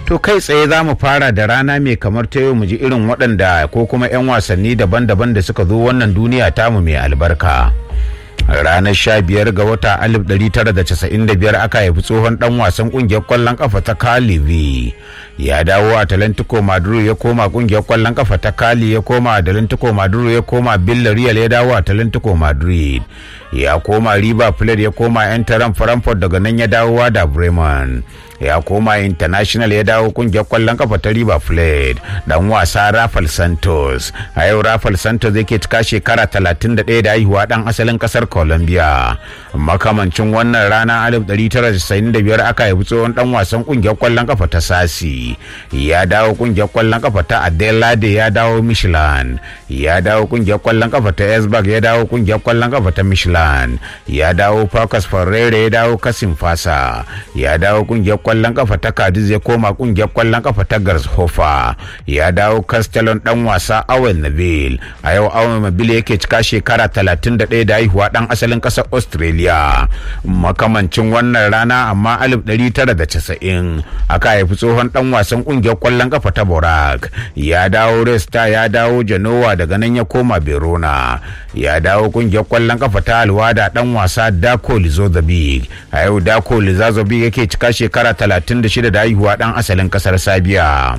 To kai tsaye za mu fara da rana mai kamar ta yau mu ji irin waɗanda ko kuma 'yan wasanni daban-daban da suka zo wannan duniya tamu mai albarka. ranar sha biyar ga wata alif ɗari tara da casa'in da biyar aka haifi tsohon ɗan wasan ƙungiyar ƙwallon ƙafa ta kalibi ya dawo a talantico maduro ya koma ƙungiyar ƙwallon ƙafa ta kali ya koma a talantico maduro ya koma villarreal ya dawo a talantico madrid ya koma river plate ya koma yan taron frankfurt daga nan ya dawo da bremen ya koma international ya dawo kungiyar kwallon kafa ta river plate dan wasa rafael santos a yau rafael santos yake cika shekara 31 da haihuwa dan asalin kasar colombia makamancin wannan rana 1995 aka haifi tsohon dan wasan kungiyar kwallon kafa ta sasi ya dawo kungiyar kwallon kafa ta adelaide ya dawo michelin ya dawo kungiyar kwallon kafa ta esbag ya dawo kungiyar kwallon kafa ta michelin ya dawo Pacas Ferreira ya dawo Kasim Fasa ya dawo kungiyar kwallon kafa ta Cadiz ya koma kungiyar kwallon kafa ta Garshofa ya dawo Castellon dan wasa Owen Nabil a yau Owen Nabil yake cika shekara 31 da haihuwa dan asalin kasar Australia makamancin wannan rana amma 1990 aka haifi tsohon dan wasan kungiyar kwallon kafa ta Borak ya dawo Resta ya dawo Genoa daga nan ya koma Verona ya dawo kungiyar kwallon kafa ta Alwada dan wasa Dako Lizozabi a yau Dako Lizozabi yake cika shekara 36 da haihuwa dan asalin kasar Sabiya.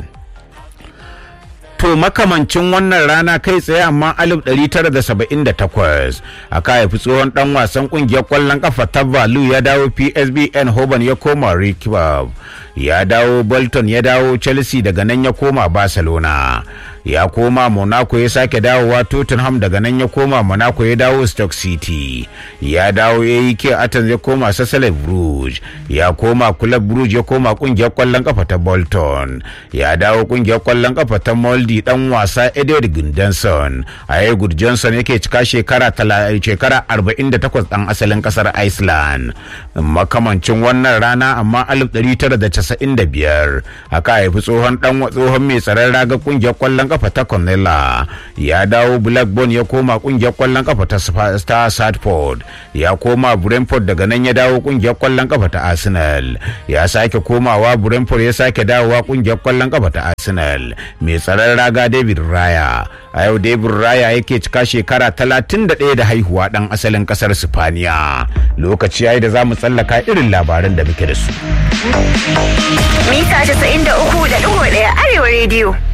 To makamancin wannan rana kai tsaye amma 1978 aka haifi tsohon dan wasan kungiyar kwallon kafa ta Valu ya dawo PSBN Hoban ya koma Rikibab ya dawo Bolton ya dawo Chelsea daga nan ya koma Barcelona. ya koma monaco ya sake dawowa tottenham daga nan ya koma monaco ya dawo stoke city ya dawo ya yi ke athens ya koma sassale bruges ya koma club bruges ya koma kungiyar kwallon kafa ta bolton ya dawo kungiyar kwallon kafa ta moldy dan wasa edward gundanson a yau johnson yake cika shekara shekara 48 dan asalin kasar iceland makamancin wannan rana amma 1995 aka haifi tsohon dan tsohon mai tsaron raga kungiyar kwallon kafa ta Cornella ya dawo Blackburn ya koma kungiyar kwallon kafa ta Star Sadford ya koma Brentford daga nan ya dawo kungiyar kwallon kafa ta Arsenal ya sake komawa Brentford ya sake dawowa kungiyar kwallon kafa ta Arsenal mai tsaron raga David Raya a yau David Raya yake cika shekara 31 da haihuwa dan asalin kasar Sifaniya lokaci yayi da za mu tsallaka irin labaran da muke da su mita 93.1 arewa rediyo